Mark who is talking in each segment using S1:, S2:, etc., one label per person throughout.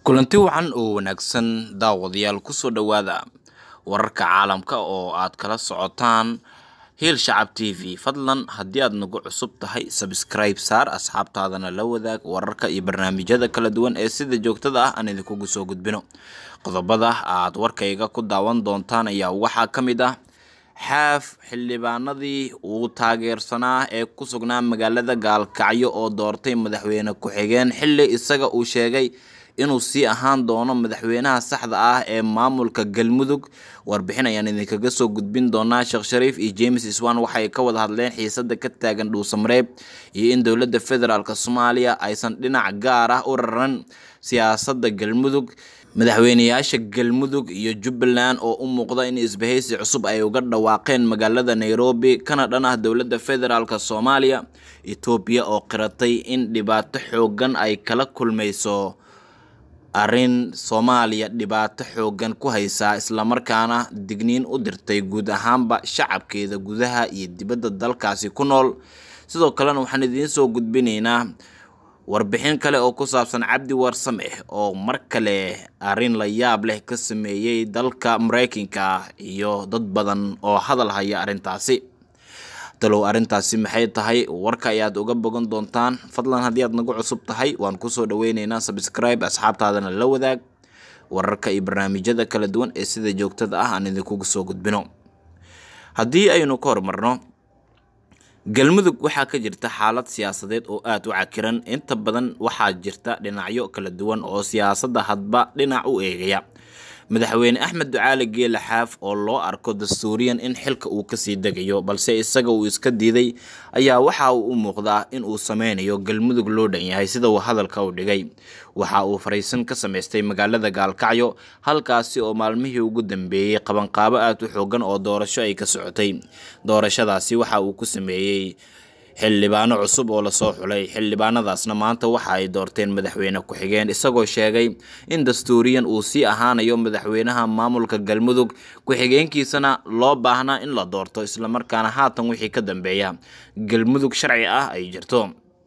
S1: kulanti wacan oo wanaagsan daawadayaal kusoo dhowaada wararka caalamka oo aad kala socotaan hiil shacab t v fadlan haddii aad nagu cusub tahay sabskribe saar asxaabtaadana la wadaag wararka iyo barnaamijyada kala duwan ee sida joogtada ah aan idinkugu soo gudbino qodobada aad warkayga ku daawan doontaan ayaa waxaa ka mid ah xaaf xildhibaanadii uu taageersanaa ee ku sugnaa magaalada gaalkacyo oo doortay madaxweyne ku-xigeen xilli isaga uu sheegay inuu sii ahaan doono madaxweynaha saxda ah ee maamulka galmudug warbixin ayaan idinkaga soo gudbin doonaa sheekh shariif iyo james iswan waxay ka wada hadleen xiisada ka taagan dhuusamareeb iyo in dowladda federaalk soomaaliya aysan dhinac gaar ah u raran siyaasadda galmudug madaxweyneyaasha galmudug iyo jubbaland oo u muuqda in isbahaysi cusub ay uga dhawaaqeen magaalada nairobi kana dhan ah dowladda federaalk soomaaliya etoobiya oo qiratay in dhibaato xoogan ay kala kulmayso arrin soomaaliya dhibaato xoogan ku haysaa islamarkaana digniin u dirtay guud ahaanba shacabkeeda gudaha iyo dibadda dalkaasi ku nool sidoo kalena waxaan idiin soo gudbinaynaa warbixin kale oo ku saabsan cabdi warsame oo mar kale arrin la yaab leh ka sameeyey dalka mareykanka iyo dad badan oo hadal haya arrintaasi talow arrintaasi maxay tahay warka ayaad uga bogan doontaan fadlan haddii aad nagu cusub tahay waan kusoo dhaweyneynaa sabskribe asxaabtaadana la wadaag wararka iyo barnaamijyada kala duwan ee sida joogtada ah aan idinkugu soo gudbino haddii aynu ka hormarno galmudug waxaa ka jirta xaalad siyaasadeed oo aada u cakiran inta badan waxaa jirta dhinacyo kala duwan oo siyaasadda hadba dhinac u eegaya madaxweyne axmed ducaali geela xaaf oo loo arko dastuuriyan in xilka uu kasii degayo balse isaga uu iska diiday ayaa waxa uu u muuqdaa in uu sameynayo galmudug loo dhan yahay sida uu hadalka u dhigay waxa uu fariisan ka samaystay magaalada gaalkacyo halkaasi oo maalmihii ugu dambeeyey qabanqaabo aada u xoogan oo doorasho ay ka socotay doorashadaasi waxa uu ku sameeyey xildhibaano cusub oo lasoo xulay xildhibaanadaasna maanta waxa ay doorteen madaxweyne ku-xigeen isagoo sheegay in dastuuriyan uu sii ahaanayo madaxweynaha maamulka galmudug ku-xigeenkiisana loo baahnaa in la doorto islamarkaana haatan wixii ka dambeeya galmudug sharci ah ay jirto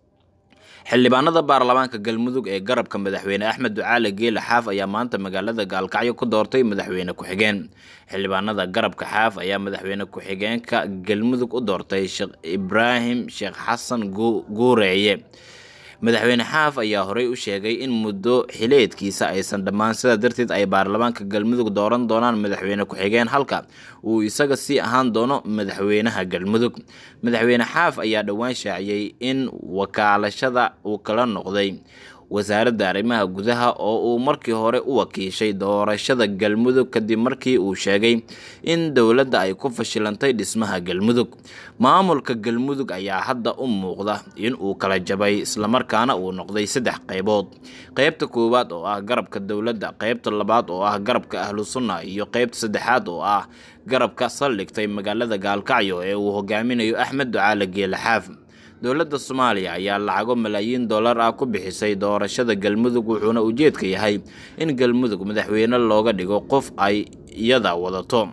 S1: xildhibaanada baarlamaanka galmudug ee garabka madaxweyne axmed ducaale geela xaaf ayaa maanta magaalada gaalkacyo ku doortay madaxweyne ku-xigeen xildhibaanada garabka xaaf ayaa madaxweyne ku-xigeenka galmudug u doortay sheekh ibraahim sheekh xasan guureeye madaxweyne xaaf ayaa horey u sheegay in muddo xileedkiisa aysan dhammaan sidaa darteed ay baarlamaanka galmudug dooran doonaan madaxweyne ku-xigeen halka uu isaga sii ahaan doono madaxweynaha galmudug madaxweyne xaaf ayaa dhowaan shaaciyey in wakaalashada uu kala noqday wasaaradda arrimaha gudaha oo uu markii hore u wakiishay doorashada galmudug kadib markii uu sheegay in dowladda ay ku fashilantay dhismaha galmudug maamulka galmudug ayaa hadda u muuqda in uu kala jabay islamarkaana uu noqday saddex qaybood qeybta koowaad oo ah garabka dowladda qeybta labaad oo ah garabka ahlu sunna iyo qeybta saddexaad oo ah garabka saldhigtay magaalada gaalkacyo ee uu hogaaminayo axmed ducaale geele xaaf dowladda soomaaliya ayaa lacago malaayiin dollar ah ku bixisay doorashada galmudug wuxuuna ujeedka yahay in galmudug madaxweyne looga dhigo qof ay iyada wadato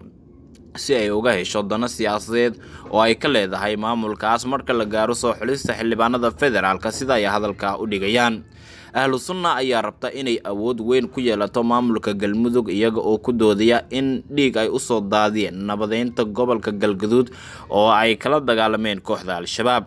S1: si ay uga hesho dano siyaasadeed oo ay ka leedahay maamulkaas marka la gaaro soo xulista xildhibaanada federaalka sida ay hadalka u dhigayaan ahlu sunna ayaa rabta inay awood weyn ku yeelato maamulka galmudug iyaga oo ku doodaya in dhiig ay usoo daadiyeen nabadeynta gobolka galgaduud oo ay kala dagaalameen kooxda al-shabaab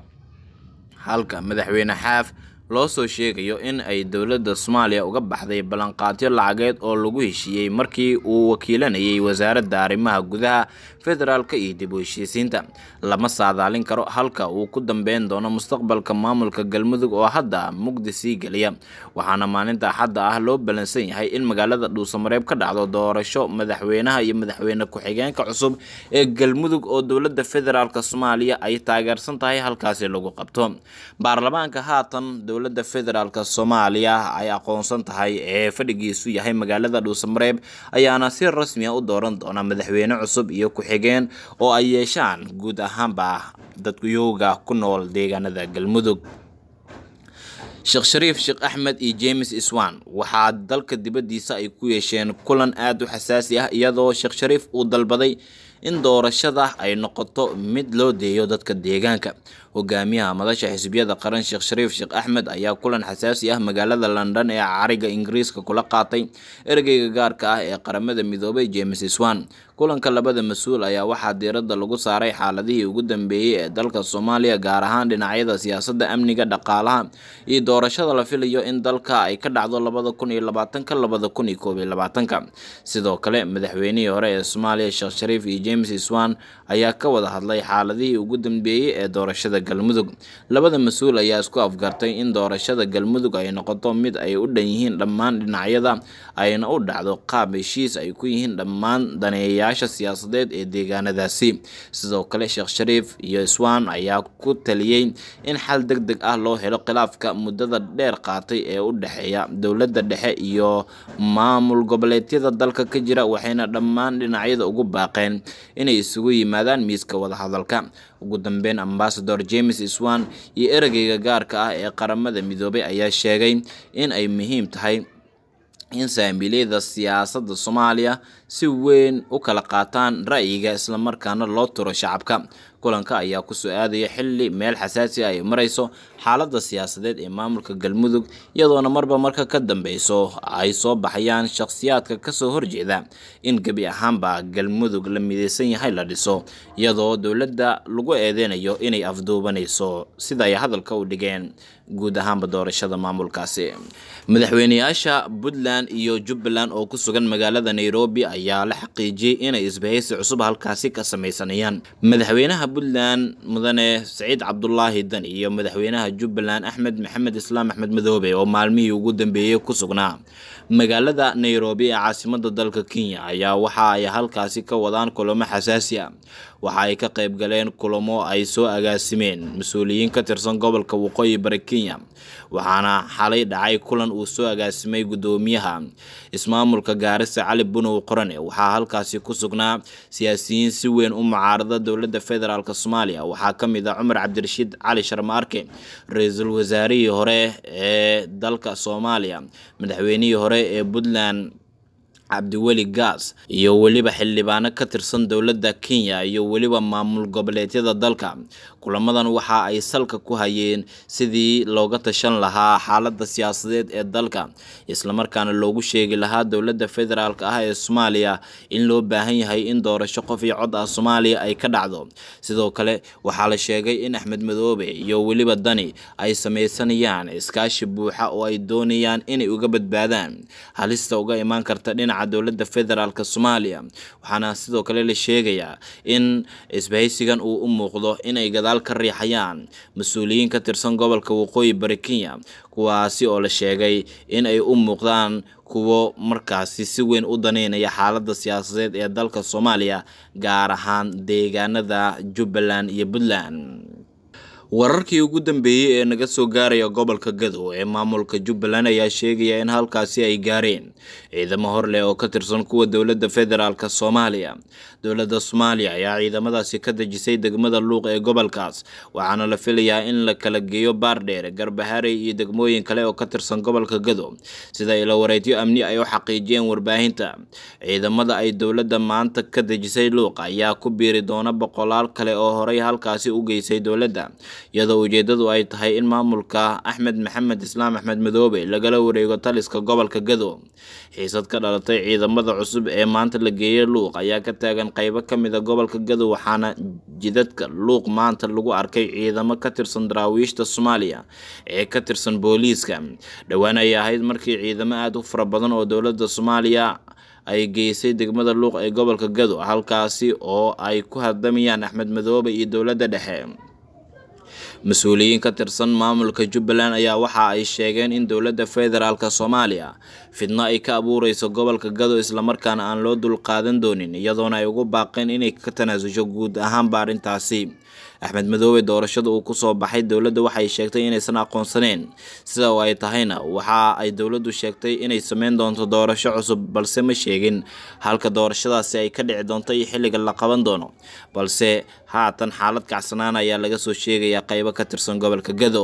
S1: halka madaxweyne xaaf loo soo sheegayo in ay dowladda soomaaliya uga baxday ballanqaadyo lacageed oo lagu heshiiyey markii uu wakiilanayay wasaaradda arrimaha gudaha federaalka iyo dib u heshiisiinta lama saadaalin karo halka uu ku dambeyn doono mustaqbalka maamulka galmudug oo hadda mugdi sii geliya waxaana maalinta axadda ah loo ballansan yahay in magaalada dhuusamareeb ka dhacdo doorasho madaxweynaha iyo madaxweyne ku-xigeenka cusub ee galmudug oo dowladda federaalk soomaaliya ay taageersan tahay halkaasi lagu qabto baarlamaanka haatan dowladda federaalk soomaaliya ay aqoonsan tahay ee fadhigiisu yahay magaalada dhuusamareeb ayaana si rasmiya u dooran doona madaxweyne cusub iyo ku-xigeen oo ay yeeshaan guud ahaanba dadkuyowga ku nool deegaanada galmudug sheekh shariif sheekh axmed iyo james iswan waxaa dalka dibaddiisa ay ku yeesheen kulan aada u xasaasi ah iyadoo sheekh shariif uu dalbaday in doorashada ay noqoto mid loo deeyo dadka deegaanka hogaamiyaha madasha xisbiyada qaran sheekh shariif sheekh axmed ayaa kulan xasaasi ah magaalada london ee cariga ingiriiska kula qaatay ergeyga gaarka ah ee qaramada midoobay james swan kulanka labada mas-uul ayaa waxaa diiradda lagu saaray xaaladihii ugu dambeeyey ee dalka soomaaliya gaar ahaan dhinacyada siyaasadda amniga dhaqaalaha iyo doorashada la filayo in dalka ay ka dhacdo labada kun iyo labaatanka labada kun iyo koob iyo labaatanka sidoo kale madaxweynihii hore ee soomaaliya sheekh shariif iyo james swan ayaa ka wada hadlay xaaladihii ugu dambeeyey ee doorashada galmudug labada mas-uul ayaa isku afgartay in doorashada galmudug ay noqoto mid ay u dhan yihiin dhammaan dhinacyada ayna u dhacdo qaab heshiis ay ku yihiin dhammaan daneeyayaasha siyaasadeed ee deegaanadaasi sidoo kale sheekh shariif iyo swan ayaa ku taliyey in xal deg deg ah loo helo khilaafka muddada dheer qaatay ee u dhexeeya dowladda dhexe iyo maamul goboleedyada dalka ka jira waxayna dhammaan dhinacyada ugu baaqeen inay isugu yimaadaan miiska wadahadalka ugu dambeyn ambasador james swan iyo erageyga gaarka ah ee qaramada midoobay ayaa sheegay in ay muhiim tahay in saamiileyda siyaasadda soomaaliya si weyn u kala qaataan ra'yiga islamarkaana loo turo shacabka kulanka ayaa kusoo aadaya xili meel xasaasi ah ay marayso xaaladda siyaasadeed ee maamulka galmudug iyadoona marba marka ka dambeyso ay soo baxayaan shakhsiyaadka kasoo horjeeda in gebi ahaanba galmudug la mideysan yahay la dhiso iyadoo dowladda lagu eedeynayo inay afduubanayso sida ay hadalka u dhigeen guud ahaanba doorashada maamulkaasi madaxweyneyaasha puntland iyo jubbaland oo ku sugan magaalada nairobi ayaa la xaqiijiyey inay isbahaysi cusub halkaasi ka sameysanayaan madaxweynaha puntland mudane saciid cabdulaahi dan iyo madaxweynaha jubbaland axmed maxamed islaam axmed madoobe oo maalmihii ugu dambeeyey ku sugnaa magaalada nairobi ee caasimada dalka kenya ayaa waxa ay halkaasi ka wadaan kulamo xasaasi ah waxa ay ka qayb galeen kulamo ay soo agaasimeen mas-uuliyiin ka tirsan gobolka waqooyi bari kenya waxaana xalay dhacay kulan uu soo agaasimay guddoomiyaha ismaamulka gaarisa cali bunow qorane waxaa halkaasi ku sugnaa siyaasiyiin si weyn u mucaarada dowladda federaalk soomaaliya waxaa ka mid ah cumar cabdirashiid cali sharmaarke ra-iisul wasaarihii hore ee dalka soomaaliya madaxweynihii hore ee puntland cabdiweli gaas iyo weliba xildhibaano ka tirsan dowladda kenya iyo weliba maamul goboleedyada dalka kulamadan waxa ay salka ku hayeen sidii looga tashan lahaa xaaladda siyaasadeed ee dalka islamarkaana loogu sheegi lahaa dowladda federaalk ah ee soomaaliya in loo baahan yahay in doorasho qof iyo cod ah soomaaliya ay ka dhacdo sidoo kale waxaa la sheegay in axmed madoobe iyo weliba dani ay sameysanayaan iskaashi buuxa oo ay doonayaan inay uga badbaadaan halista uga imaan karta dhinaca dowladda federaalk soomaaliya waxaana sidoo kale la sheegayaa in isbahaysigan uu u muuqdo inay gadaal ka riixayaan mas-uuliyiin ka tirsan gobolka waqooyi bari kenya kuwaasi oo la sheegay in ay u muuqdaan kuwo markaasi si weyn u daneynaya xaaladda siyaasadeed ee dalka soomaaliya gaar ahaan deegaanada jubbaland iyo puntland wararkii ugu dambeeyey ee naga soo gaaraya gobolka gadow ee maamulka jubbaland ayaa sheegaya in halkaasi ay gaareen ciidamo horleh oo ka tirsan kuwa dowladda federaalk soomaaliya dowladda soomaaliya ayaa ciidamadaasi ka dejisay degmada luuq ee gobolkaas waxaana la filayaa in la kala geeyo baardheer garbaharey iyo degmooyin kale oo ka tirsan gobolka gadow sida ilo wareedyo amni ay u xaqiijiyeen warbaahinta ciidamada ay dowladda maanta ka dejisay luuq ayaa ku biiri doona boqolaal kale oo horey halkaasi u geysay dowladda iyadoo ujeedadu ay tahay in maamulka axmed maxamed islaam axmed madoobe lagala wareego taliska gobolka gadow xiisad ka dhalatay ciidamada cusub ee maanta la geeyey luuq ayaa ka taagan qaybo ka mid a gobolka gadow waxaana jidadka luuq maanta lagu arkay ciidamo ka tirsan daraawiishta soomaaliya ee ka tirsan booliiska dhowaan ayay ahayd markii ciidamo aada u fara badan oo dowladda soomaaliya ay geysay degmada luuq ee gobolka gadow halkaasi oo ay ku hardamayaan axmed madoobe iyo dowladda dhexe mas-uuliyiin ka tirsan maamulka jubbaland ayaa waxa ay sheegeen in dowladda federaalk soomaaliya fidno ay ka abuureyso gobolka gado islamarkaana aan loo dulqaadan doonin iyadoona ay ugu baaqeen inay ka tanaasusho guud ahaanba arrintaasi axmed madoobe doorashada uu kusoo baxay dowladda waxay sheegtay inaysan aqoonsaneen sida oo ay tahayna waxa ay dowladdu sheegtay inay sameyn doonto doorasho cusub balse ma sheegin halka doorashadaasi ay ka dhici doonto iyo xilliga la qaban doono balse haatan xaalad kacsanaan ayaa laga soo sheegayaa qaybo ka tirsan gobolka gado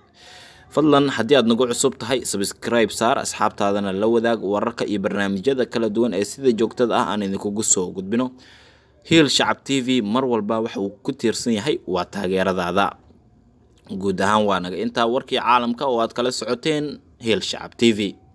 S1: fadlan haddii aad nagu cusub tahay sabskribe saar asxaabtaadana la wadaag wararka iyo barnaamijyada kala duwan ee sida joogtada ah aan idinkugu soo gudbino hiil shacab t v mar walba waxa uu ku tiirsan yahay waa taageeradaada guud ahaan waa naga intaa warkii caalamka oo aad kala socoteen hiil shacab t v